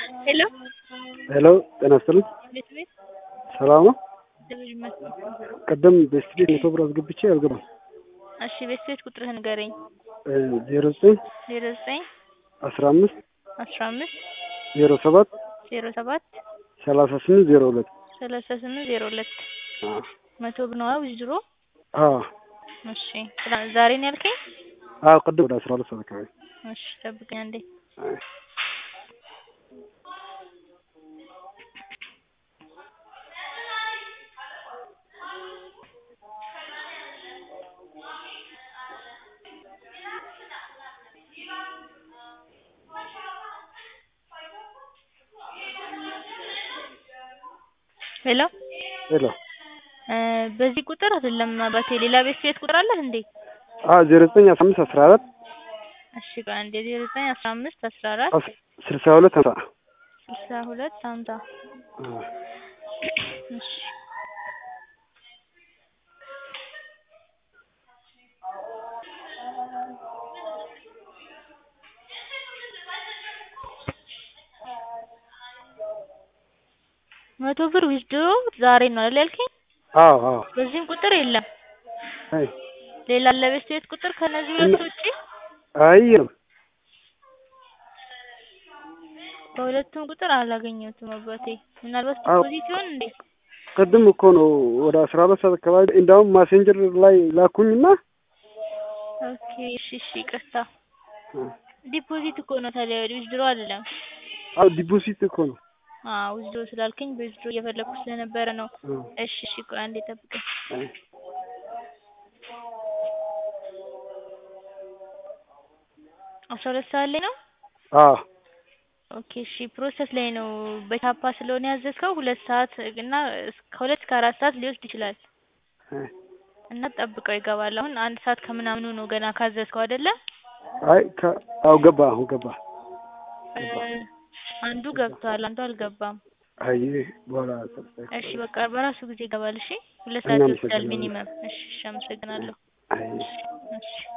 ሄሎ ሄሎ ጤና ይስጥልኝ። ቤት ቤት ሰላም ነው? እግዚአብሔር ይመስገን። ቅድም ቤስት ቤት መቶ ብር አስገብቼ አልገባም። እሺ ቤት ቤት ቁጥርህን ንገረኝ። ዜሮ ዘጠኝ ዜሮ ዘጠኝ አስራ አምስት አስራ አምስት ዜሮ ሰባት ዜሮ ሰባት ሰላሳ ስምንት ዜሮ ሁለት ሰላሳ ስምንት ዜሮ ሁለት መቶ ብር ነዋ ዊዝድሮ። አዎ እሺ ትላ- ዛሬ ነው ያልከኝ? አዎ ቅድም ወደ አስራ ሁለት ሰዓት አካባቢ እሺ ጠብቀኝ አንዴ። ሄሎ ሄሎ እ በዚህ ቁጥር አይደለም አባቴ ሌላ ቤት ቤት ቁጥር አለህ እንዴ? አዎ ዜሮ ዘጠኝ አስራ አምስት አስራ አራት እሺ ቆይ አንዴ ዜሮ ዘጠኝ አስራ አምስት አስራ አራት አስ- ስልሳ ሁለት ሀምሳ ስልሳ ሁለት ሀምሳ አዎ። እሺ መቶ ብር ዊዝድሮ ዛሬ ነው አይደል ያልከኝ? አዎ አዎ በዚህም ቁጥር የለም። አይ ሌላ አለ ቤት ቤት ቁጥር ከነዚህ ሁለት ውጪ? አይ የለም በሁለቱም ቁጥር አላገኘሁትም አባቴ። ምናልባት አዎ። ዲፖዚት ይሆን እንዴ? ቅድም እኮ ነው ወደ አስራ ሁለት ሰዓት አካባቢ እንዳውም ማሴንጀር ላይ ላኩኝና ኦኬ እሺ እሺ ይቅርታ። ዲፖዚት እኮ ነው ታዲያ ዊዝድሮ አይደለም። አዎ ዲፖዚት እኮ ነው አዎ ዊዝድሮ ስላልከኝ በዊዝድሮ እየፈለኩ ስለነበረ ነው። አዎ። እሺ እሺ ቆይ አንዴ ጠብቀኝ። አይ አስራ ሁለት ሰዓት ላይ ነው? አዎ ኦኬ እሺ ፕሮሰስ ላይ ነው። በቻፓ ስለሆነ ያዘዝከው ሁለት ሰዓት እና እስ- ከሁለት እስከ አራት ሰዓት ሊወስድ ይችላል አይ እና ጠብቀው ይገባል። አሁን አንድ ሰዓት ከምናምኑ ነው ገና ካዘዝከው አይደለ? አይ ከ- አዎ ገባ አሁን ገባ እ አንዱ ገብቷል፣ አንዱ አልገባም። አይ በኋላ እሺ በቃ በራሱ ጊዜ ይገባል። እሺ ሁለት እኛ ሰዓት ይወስዳል አመሰግናለን። ሚኒመም። እሺ እሺ አመሰግናለሁ። አይ እሺ